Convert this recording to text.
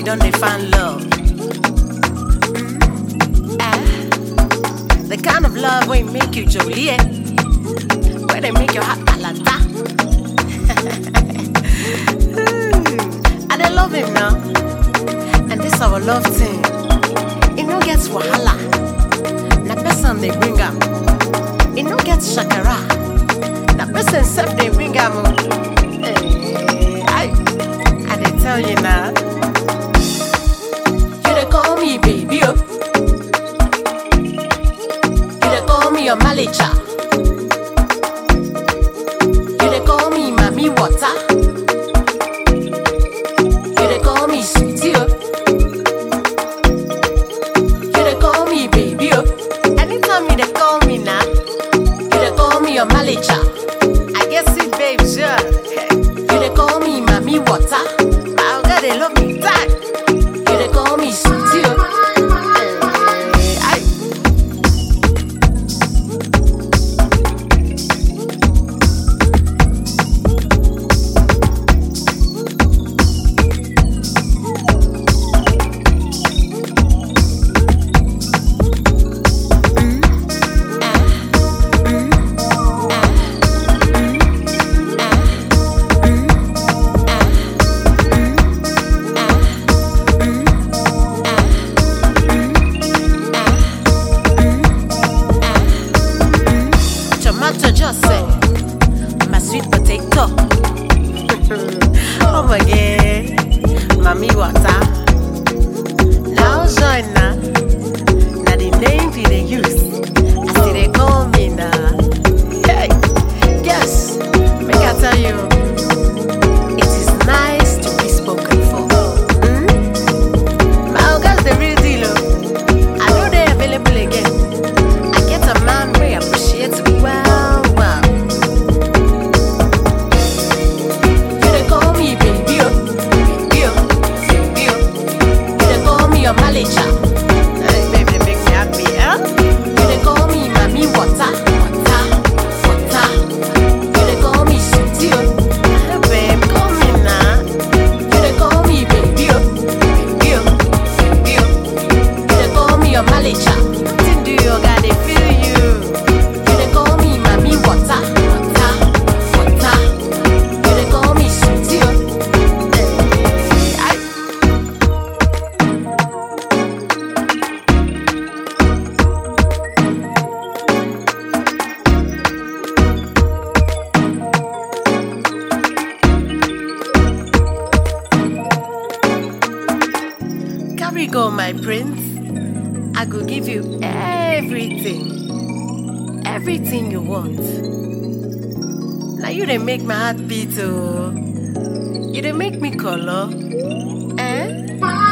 don't they find love? Ah, the kind of love will make you jolie, where they make your heart alata. and I love him now. And this our love thing. It no gets wahala. Na person they bring am. It no gets shakara. Na person self they bring am. oh. Eh, I, I dey tell you now. You dey call me baby, oh. You dey call me your manager. You dey call me mommy water. You dey call me sweetie, oh. You dey call me baby, oh. Anytime you dey call me now, you dey call me your manager. I guess it, babe, sure. You dey call me mommy water. My God, they love me that. You dey call me sweetie, oh. Eh, I- tomato just say my sweet potato. oh my god, mommy water. Now join na, na the name we dey use. I see they call me na. Hey, yes, make I tell you, it is nice to be spoken for. Hmm? My oga's the real deal. oh. I know they available again. I get a man we appreciate me well, well. You dey call me baby, oh, baby, oh, baby, oh. You dey call me your manager. Hey, baby, they make me happy, huh? You dey call me mommy water, water, water. You dey call me sweetie, oh. Hey, babe, call me now. You dey call me baby, oh, baby, oh, baby, oh. You dey call me your manager. Nothing do you got they feel you. You dey call me mommy water, water, water. You dey call me sweetie, oh. Eh, I- Carry go, my prince. I go give you everything. Everything you want. Now you they make my heart beat, oh. You they make me color. Eh?